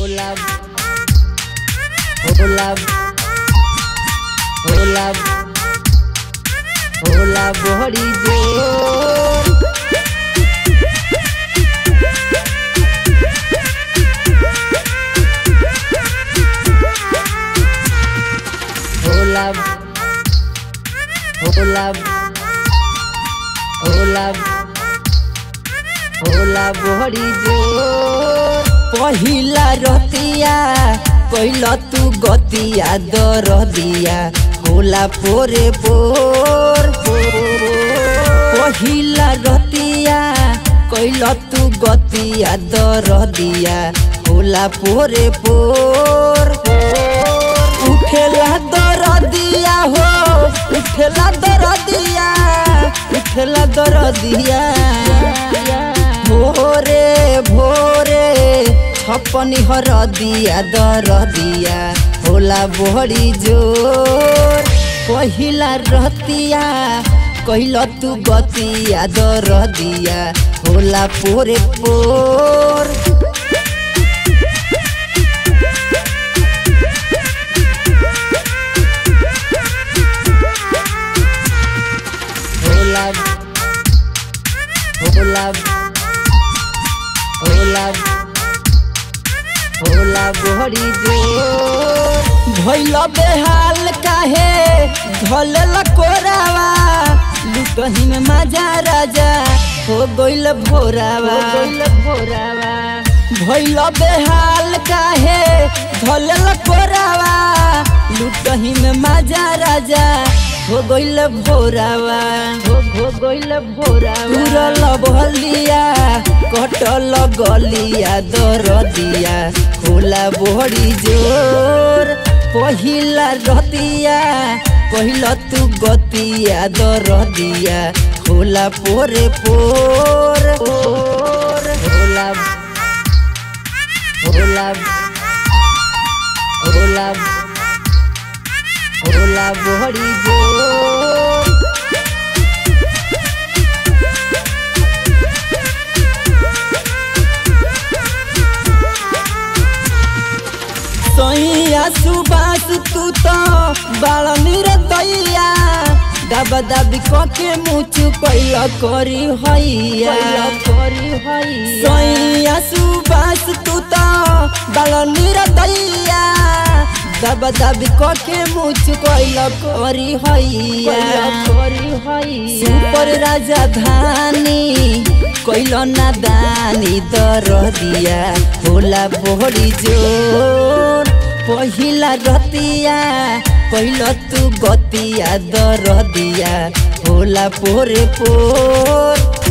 होला होला होला होला बड़ी जोर होला होला होला होला बड़ी जोर पहिला रतिया कैल तू गतिया दर दिया होला पोरे पोर पहिला रतिया कैल तू गतिया दर दिया होला पोरे पोर उठेला दर दिया हो उठेला दर दिया उठेला दर दिया भोरे भोरे छपनी हर दिया दर दिया होला बड़ी जोर पहिला रतिया कैल तू गतिया दर दिया होला पोरे पोर होला होला होला होला बड़ी जोर भैल बेहाल काहे धल कोरावा लुटही में मजा राजा हो गइल भोरावा गइल भोरावा भैल बेहाल काहे धल कोरावा लुटही में मजा राजा हो गइल भोरावा हो हो गइल भोरावा उरल बहलिया कटल गलिया दर दिया होला बड़ी जोर पहिला रतिया पहिला तू गतिया दर दिया होला पोरे पोर पोर होला होला होला होला बड़ी जोर सैया सुबास तू तो बाल दैया दबा दबी कके मुचु कैल करी हैया करी हैया सैया सुबास तू तो बाल दैया दबा दबी कके मुचु कैल करी हैया करी हैया सुपर राजधानी कैल नादानी दर दिया होला बड़ी जोर पहिला रतिया कैल तू गतिया दर दिया होला पोरे पोर